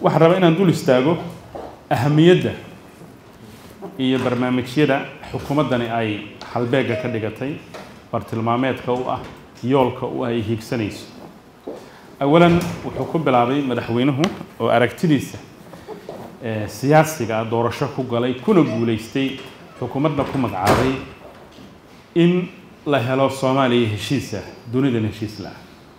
waxaan rabaa inaan dul istaago ahamiyadda iyo barnaamijyada xukuumaddani ay halbeegga ka dhigatay bartilmaameedka u ah yoolka u ay hiigsanayso awalan wuxuu ku bilaabay madaxweynuhu oo aragtidiisa siyaasiga ah doorasho ku galay kuna guulaystay xukuumadda ku magacaabay in la helo soomaaliya heshiisa dunidan heshiis la-ah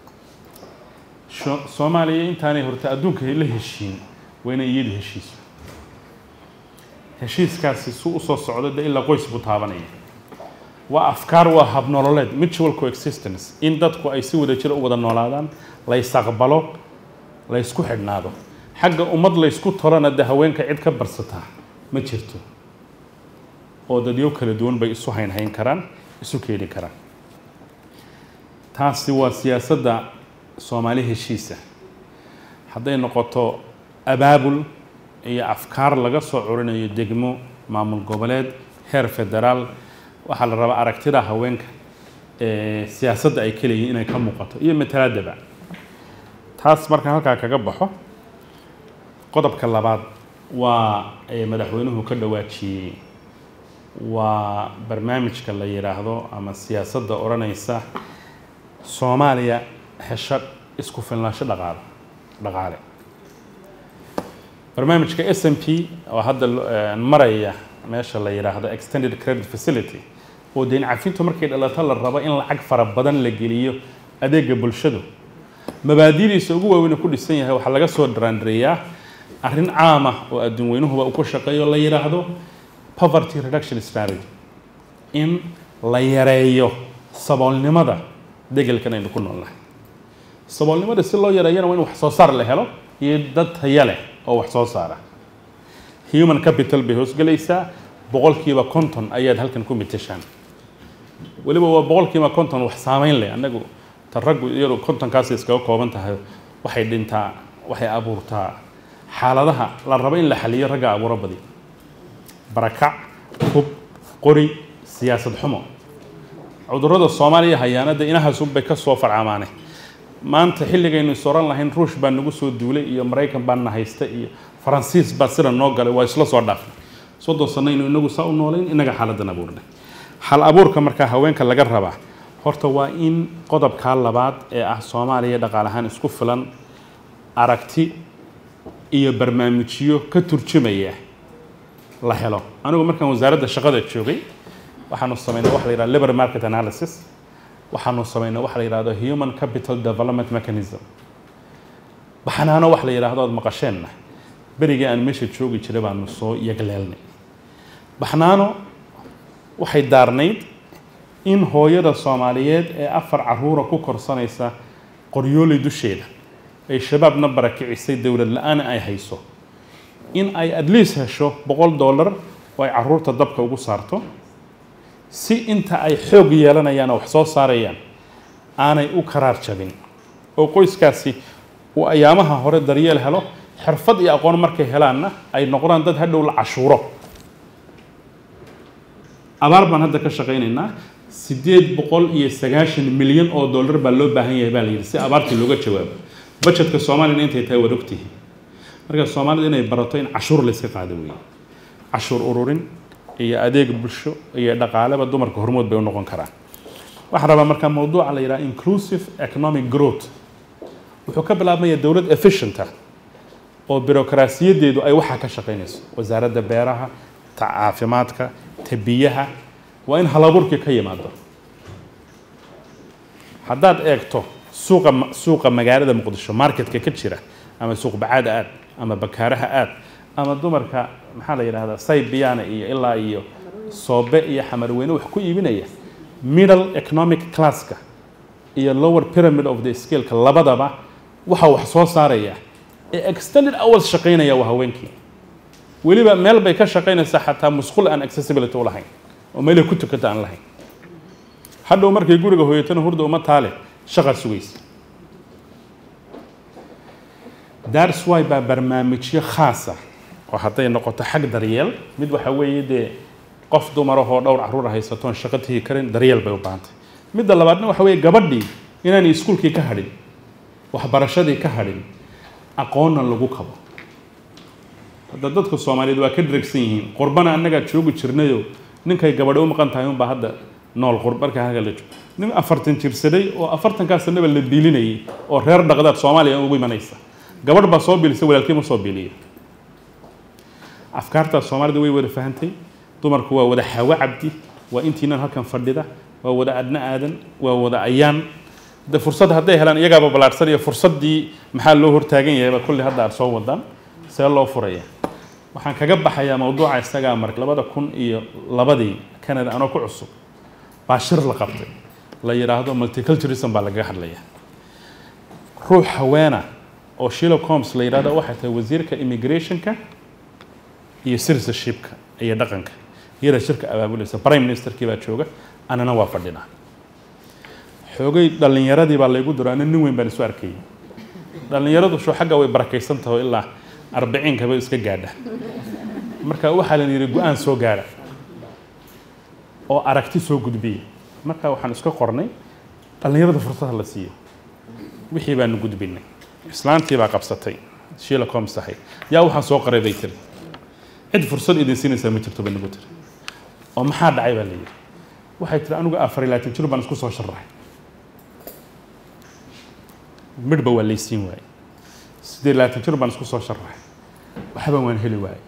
soomaaliya intaanay horta adduunka la heshiin waa inay iyadu heshiiso heshiiskaasi su usoo socdo de ilaa qoys buu taabanaya waa afkaar waa habnololeed mutual coexistence in dadku ay si wada jira u wada noolaadaan la ysaqbalo la ysku xidhnaado xagga ummad laysku tolana de haweenka cid ka barsataa ma jirto oo dadyo kala duwan bay isu haynhayn karaan isu keeni karaan taasi waa siyaasadda soomaali heshiisa hadday noqoto abaabul iyo afkaar laga soo curinayo degmo maamul goboleed heer federaal waxaa la rabaa aragtida haweenka ee siyaasadda ay ka leeyihin inay ka muuqato iyo matalaadaba taas markaan halkaa kaga baxo qodobka labaad waa madaxweynuhu ka dhawaajiyey waa barnaamijka la yidhaahdo ama siyaasadda odhanaysa soomaaliya hesho isku filnaansho dhaqaale dhaqaale barnaamijka s m p oo hadda maraya meesha la yidhaahdo extended credit facility oo deyn cafintu markay dhalato la rabo in lacag fara badan la geliyo adeega bulshadu mabaadidiisa ugu waaweyna ku dhisan yahay waxaa laga soo daraandareeyaa arrin caam ah oo adduun weynuhuba uu ku shaqeeyo la yidhaahdo poverty reduction strategy in la yareeyo saboolnimada degelkan aynu ku noolnahay saboolnimada si loo yareeyana waa in wax soo saar la helo iyo dad taya leh oo wax soo saara human capital bay hoosgelaysaa boqolkiiba konton ayaad halkan ku mitashaan weliba waa boqolkiiba konton wax saameyn leh annagu ta raggu iyadu kontonkaas iskaga kooban tahay waxay dhintaa waxay abuurtaa xaaladaha la rabo in la xaliyo ragga abuuro badi barakac hub qori siyaasad xumo cudurrada soomaaliya hayaanada inahaasunbay ka soo farcamaane maanta xilligaynu is oran lahayn ruush baa nagu soo duulay iyo maraykan baa na haysta iyo faransiis baa sida noo galay waa isla soo dhaafnay soddon sanaynu inagu saa u noolayn inaga xaaladan abuurnay hal abuurka markaa haweenka laga rabaa horta waa in qodobkaa labaad ee ah soomaaliya dhaqaale ahaan isku filan aragti iyo barnaamijyo ka turjumaya la helo anigu markaan wasaaradda shaqada joogay waxaanu samaynay waxa la yidhahdo labor market analysis waxaanu samaynay waxa la yidhahdo human capital development mechanism baxnaano wax la yidhaahdo ood maqasheenna berigii aan meesha joogi jiray baanu soo yagleelnay baxnaano waxay daarnayd in hooyada soomaaliyeed ee afar caruura ku korsanaysa qoryooley dusheeda ay shabaabna barakicisay dowlad la-aan ay hayso in ay at least hesho boqol dollar oo ay caruurta dabka ugu saarto si inta ay xoog yeelanayaan oo wax soo saarayaan aanay u karaar jabin oo qoyskaasi uu ayaamaha hore daryeel helo xirfad iyo aqoon markay helaanna ay noqdaan dad hadhow la cashuuro abaar baan hadda ka shaqaynaynaa siddeed boqol iyo sagaashan milyan oo dollar baa loo baahan yahay baa la yidhi si abaartii looga jawaabo budgetka soomaaliyana intay tahay waad ogtihiin marka soomaalida inay barato in cashuur la iska qaado weeye cashuur ururin iyo adeeg bulsho iyo dhaqaaleba dumarka hormood bay u noqon karaan waxaan rabaa markaa mawduuca la yidhaha inclusive economic growth wuxuu ka bilaabmaya dowlad efficienta oo birokraasiyadeedu ay waxaa ka shaqaynayso wasaaradda beeraha ta caafimaadka ta biyaha waa in halaburkii ka yimaado haddaad eegto suuqa suuqa magaalada muqdisho marketka ka jira ama suuq bacaada aad ama bakaaraha aad ama dumarka maxaa la yidhahdaa saybiyaana iyo ilaa iyo soobe iyo xamarweyne wax ku iibinaya middle economic classka iyo lower pyramid of the scaleka labadaba waxa wax soo saaraya ee extended hours shaqaynaya waa haweenkii weliba meel bay ka shaqaynaysaa xataa musqul aan accessibility u lahayn oo meelay ku tukata aan lahayn hadhow markay guriga hooyatana hurda uma taale shaqa sugaysa that's why baa barnaamijyo khaasa oo hadday noqoto xag daryeel mid waxa weeye dee qof dumarahoo dhowr caruura haysatoon shaqo tigi karin daryeel bay u baahantay midda labaadna waxa weeye gabadhii inaanay iskuulkii ka hadhin waxbarashadii ka hadhin aqoonna lagu kabo hadda dadka soomaaliyeed waa ka dregsan yihiin qurbana annagaa joogi jirnayo ninkay gabadho u maqan tahay unbaa hadda nool qurb marka halka la joogo nin afartan jirsaday oo afartankaa sanaba la biilinayay oo reer dhaqdaad soomaaliya ugu imanaysa gabadh baa soo biilisa walaalkii ma soo biiliya afkaartaas soomaalida way wada fahantay dumarku waa wada xawo cabdi waa intiinan halkan fadhida waa wada adna aadan waa wada ayaan de fursad hadday helaan iyagaaba ballaadhsan iyo fursaddii maxaa loo hortaagan yahayba kulli hadda aad soo wadaan see loo furaya waxaan kaga baxayaa mawduuca isagaa mar labada kun iyo labadii canada anoo ku cusub baa shir la qabtay la yidhaahdo multiculturism baa lagaga hadlaya ruux haweena oo shilo coms la yidhahdo waxay tahay wasiirka immigrationka iyo citizenshipka iyo dhaqanka iyada shirka abaabulaysa prime ministerkii baa jooga anana waa fadhinaa xoogay dhallinyaradii baa laygu diro ana nin weyn baan isu arkayay dhallinyaradu sho xagga way barakaysan taho ilaa arbiciinkaba iska gaadha marka waxaa la yidhi go-aan soo gaara oo aragti soo gudbiya marka waxaan iska qornay dhallinyarada fursada la siiyo wixii baanu gudbinay islaantii baa qabsatay shiila coms ahay yaa waxaan soo qoray bay tiri cid fursad idin siinaysaa ma jirto bay nagu tiri oo maxaa dhacay baa la yidhi waxay tiri anigu afar iyo labaatan jir baan isku soo sharaxay midhba waa laysiin waayey siddeed iyo labaatan jir baan isku soo sharaxay waxba waan heli waayey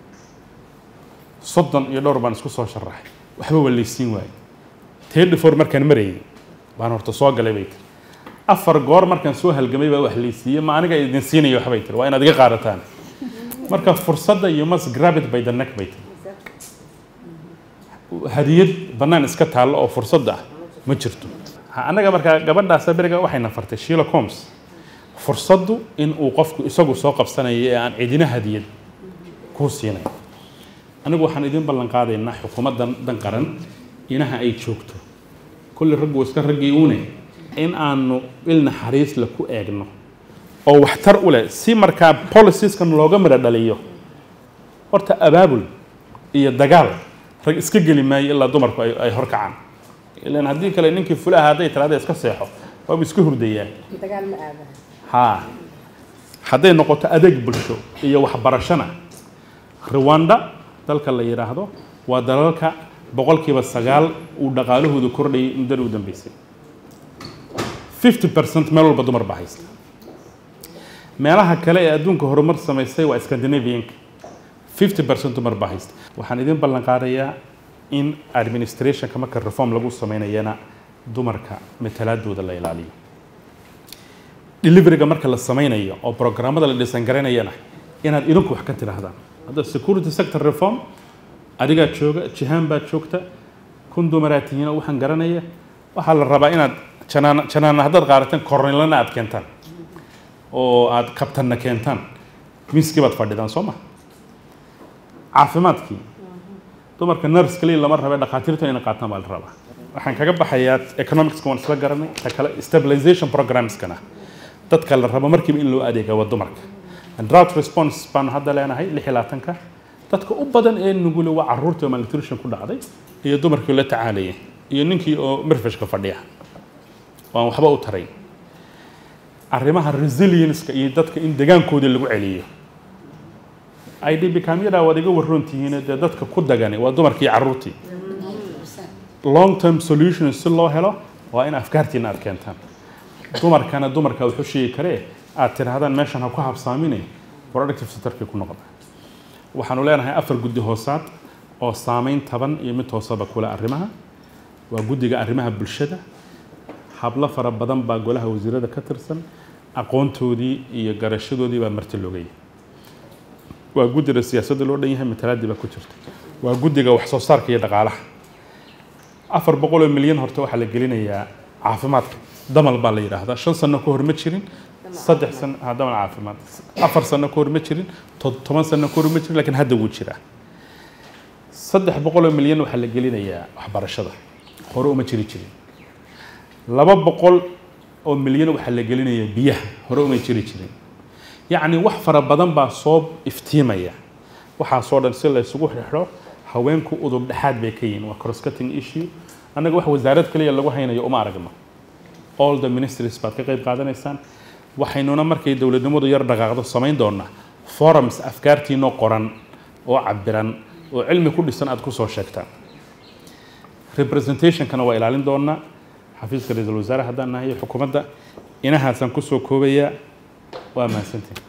soddon iyo dhowr baan isku soo sharaxay waxba waa laysiin waayey tedhifor markaan marayay baan horta soo galay bay tiri afar goor markaan soo halgamay baa wax laysiiyey ma aniga idin siinaya waxbay tiri waa inaad iga qaadataan marka fursadda you must grab it by the neck bay tiri hadiyad bannaan iska taallo oo fursadda ah ma jirto annaga markaa gabadhaasa beriga waxayna fartay shilo coms fursaddu in uu qofku isagu soo qabsanayo ee aan cidina hadiyad kuu siinay anigu waxaan idin ballan qaadaynaa xukuumaddan dan qaran inaha ay joogto kulli raggu iska raggii une in aanu il naxariisla ku eegno oo waxtar u leh si markaa policyskan looga midho dhaliyo horta abaabul iyo dagaal rag iska geli maayo ilaa dumarku ay ay horkacaan ilan haddii kale ninkii fulaha hadday tiraada iska seexo waaba iska hurdayaan dagaal ma aada haa hadday noqoto adeeg bulsho iyo waxbarashona rwanda dalka la yidhaahdo waa dalalka boqolkiiba sagaal uu dhaqaalahoodu kordhayay muddada u dambeysay fifty percent meel walba dumar baa haysta meelaha kale ee adduunka horumar samaysay waa scandinavianka fifty percent dumar baa haysta waxaan idin ballan qaadayaa in administrationka marka reform lagu sameynayana dumarka matalaadooda la ilaaliyo deliveryga marka la sameynayo oo programmada la dhisan garanayana inaad idinku wax ka tidhaahdaan hadda security sector reform adigaa jooga jihaan baa joogta kun dumaraa tihiina waxaan garanaya waxaa la rabaa inaad janaan janaana haddaad qaarateen kornilana aad keentaan oo aad kabtanna keentaan miiskii baad fadhidaan soo ma caafimaadkii dumarka nurse kaliya lama rabe dhakhaatiirtu inay qaataan baa la rabaa waxaan kaga baxayaa economicska waan isla garanay ta kale stabilization programskana dadka la rabo markiiba in loo adeega waa dumarka drought response baanu hadda leenahay lix iyo labaatanka dadka u badan ee nugule waa caruurtii oo malnutrition ku dhacday iyo dumarkii oo la tacaalayay iyo ninkii oo mirfishka fadhiya oo aan waxba u tarayn arrimaha resilience-ka iyo dadka in degaankoodii lagu celiyo idb kamyadaa waad iga waroon tihiin dee dadka ku dagani waa dumarkii iyo caruurtii long term solution si loo helo waa in afkaartiina aad keentaan dumarkana dumarka wuxuu sheegi karee aad tidhaahdaan meeshan ha ku habsaamine productive sectorkii ku noqda waxaanu leenahay afar guddi hoosaad oo saameyn taban iyo mid hoosaba kule arrimaha waa guddiga arrimaha bulshada hablo fara badan baa golaha wasiirada ka tirsan aqoontoodii iyo garashadoodii baa marti loogaya waa guddiga siyaasadda loo dhan yahay matalaadii baa ku jirta waa guddiga wax soo saarka iyo dhaqaalaha afar boqol oo milyan horta waxaa la gelinayaa caafimaadka damal baa la yidhaahdaa shan sano ka hor ma jirin saddex sano ha damal caafimaad afar sano ka hor ma jirin to- toban sano ka hor ma jirin laakiin hadda wuu jiraa saddex boqol oo milyan waxaa la gelinayaa waxbarashada hore uma jiri jirin laba boqol oo milyan waxaa la gelinayaa biyaha hore uma jiri jirin yacni wax fara badan baa soo iftiimaya waxaasoo dhan si la isugu xidho haweenku udub dhexaad bay ka yihiin waa cross-cutting issue annaga wax wasaarad kaliya lagu haynayo uma aragno all the ministries baad ka qayb qaadanaysaan waxaynuna markay dowladnimadu yar dhaqaaqdo samayn doonaa forums afkaartiinoo qoran oo cabiran oo cilmi ku dhisan aad kusoo sheegtaan representationkana waa ilaalin doonaa xafiiska ra-iisul wasaare haddaan nahay xukuumadda inahaasaan kusoo koobayaa waa mahadsantiin